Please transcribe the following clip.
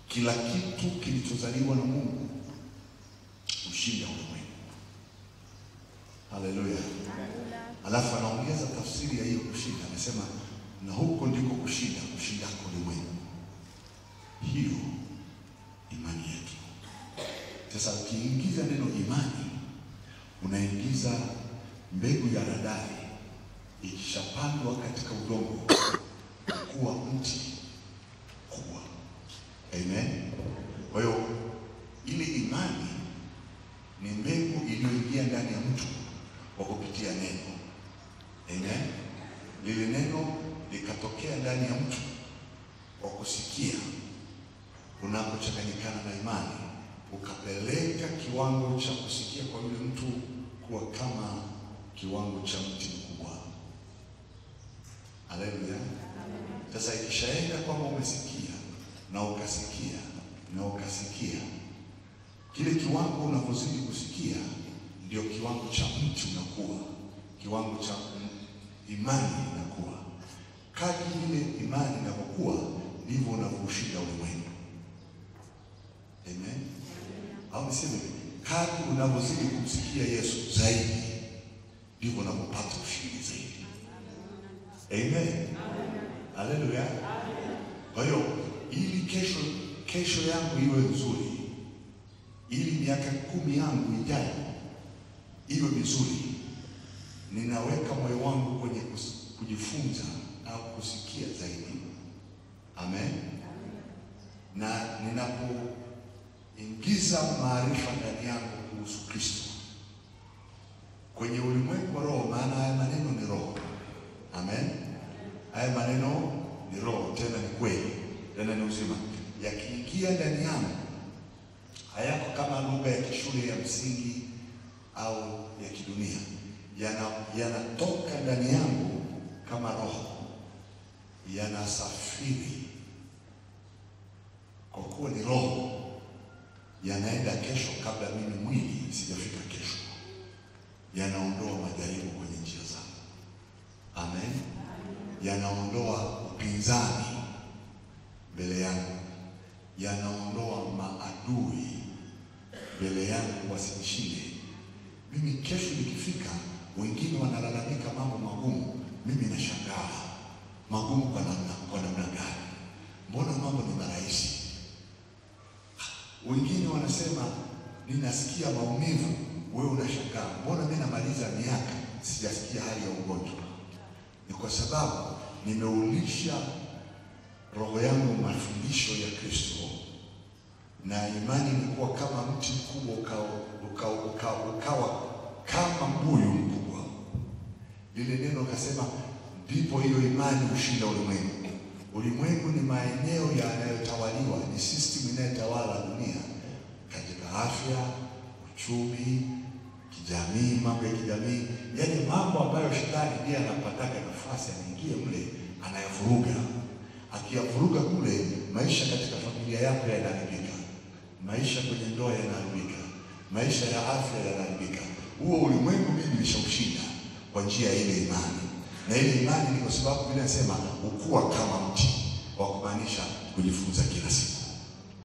kila kitu kilichozaliwa na Mungu ushinda ulimwengu. Haleluya! Alafu anaongeza tafsiri ya hiyo kushinda, anasema na huko ndiko kushinda kushindako ulimwengu, hiyo imani yetu. Sasa ukiingiza neno imani, unaingiza mbegu ya radari, ikishapandwa katika udongo kuwa mti kubwa. Amen. Kwa hiyo ile imani ni mbegu iliyoingia ndani ya mtu kwa kupitia neno. Amen. Lile neno likatokea ndani ya mtu kwa kusikia, unapochanganyikana na imani, ukapeleka kiwango cha kusikia kwa yule mtu kuwa kama kiwango cha mti mkubwa. Haleluya. Sasa ikishaenda kwamba umesikia na ukasikia na ukasikia, kile kiwango unavyozidi kusikia ndio kiwango cha mti unakuwa, kiwango cha imani inakuwa. Kadri ile imani inapokuwa ndivyo unavyoushinda ulimwengu. Amen. Au niseme kadri unavyozidi kumsikia Yesu zaidi ndivyo unapopata ushindi zaidi. Amen. Haleluya. Kwa hiyo ili kesho kesho yangu iwe nzuri, ili miaka kumi yangu ijayo iwe mizuri, ninaweka moyo wangu kwenye kus- kujifunza au kusikia zaidi. Amen. Na ninapoingiza maarifa ndani yangu kuhusu Kristo kwenye ulimwengu wa roho, maana haya maneno ni roho. Amen. Haya maneno ni roho, tena ni kweli, tena ni uzima. Yakiingia ndani yangu, hayako kama lugha ya kishule ya msingi au ya kidunia, yana yanatoka ndani yangu kama roho, yanasafiri kwa kuwa ni roho, yanaenda kesho kabla mimi mwili sijafika kesho, yanaondoa majaribu kwenye njia zangu. Amen. Yanaondoa upinzani mbele yangu, yanaondoa maadui mbele yangu wasinishinde. Mimi kesho nikifika, wengine wanalalamika mambo magumu, mimi nashangaa magumu kwa namna kwa namna gani? Mbona mambo ni marahisi? Wengine wanasema ninasikia maumivu, wewe unashangaa mbona mimi namaliza miaka sijasikia hali ya ugonjwa. Ni kwa sababu nimeulisha roho yangu mafundisho ya Kristo, na imani imekuwa kama mti mkubwa ukawa uka, uka, ukawa kama mbuyu mkubwa. Lile neno akasema, ndipo hiyo imani hushinda ulimwengu. Ulimwengu ni maeneo yanayotawaliwa, ni system inayotawala dunia katika afya, uchumi, kijamii, mambo ya kijamii, yaani mambo ambayo shetani ndiye anapataka nafasi anaingie mle, anayavuruga. Akiyavuruga kule, maisha katika familia yako yanaharibika, maisha kwenye ndoa yanaharibika, maisha ya afya yanaharibika. Huo ulimwengu mimi nimeshaushinda kwa njia ya ile imani, na ile imani ni kwa sababu Biblia inasema ukua kama mti, wa kumaanisha kujifunza kila siku.